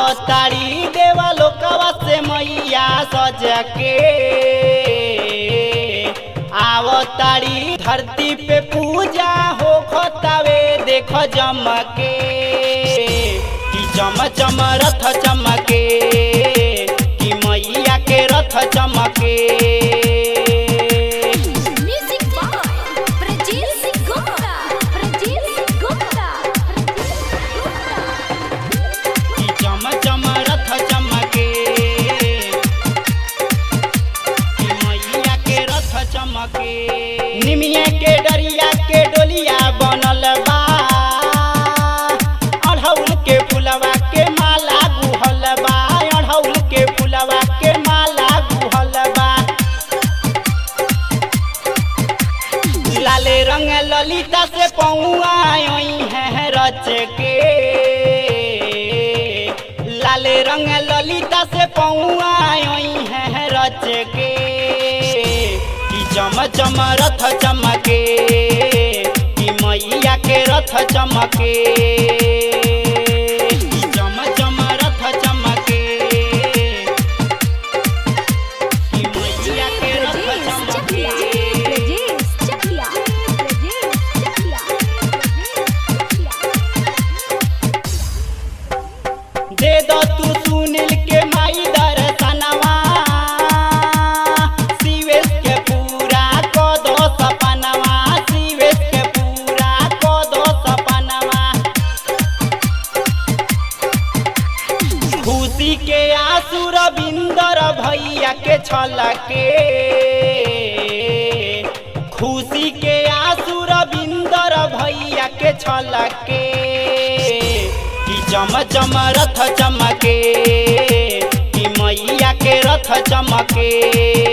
आवतारी देवा लोकवा से मैया सज के आवतारी धरती पे पूजा हो खतावे देख जमके कि चम चम रथ चमके कि मैया के रथ चमके Music by Prajeet Singh Gupta. Prajeet Singh Gupta. कि चम चम रथ चमके कि मैया के रथ चमके निमिया के डरिया के डोलिया बनल बा अढ़ौल के फुलवा के माला गुहल बा अढ़ौल के फुलवा के माला गुहल बा लाले रंग ललिता से पौआई है रच के लाले रंग ललिता से पौआई है रच के कि चम चम रथ चमके कि मैया के रथ चमके कि चम चम रथ चमके कि मैया के रथ Prajeet चमके Chakla. Prajeet Chakla. Prajeet Chakla. दे दो तू सुनील के माई दर्शनवा शिवेश के पूरा को दो सपनवा शिवेश के पूरा को दो सपनवा खुशी के आंसू रविंदर भैया के छलके खुशी के आंसू रविंदर भैया के छलके कि चम चम रथ चमके कि मैया के रथ चमके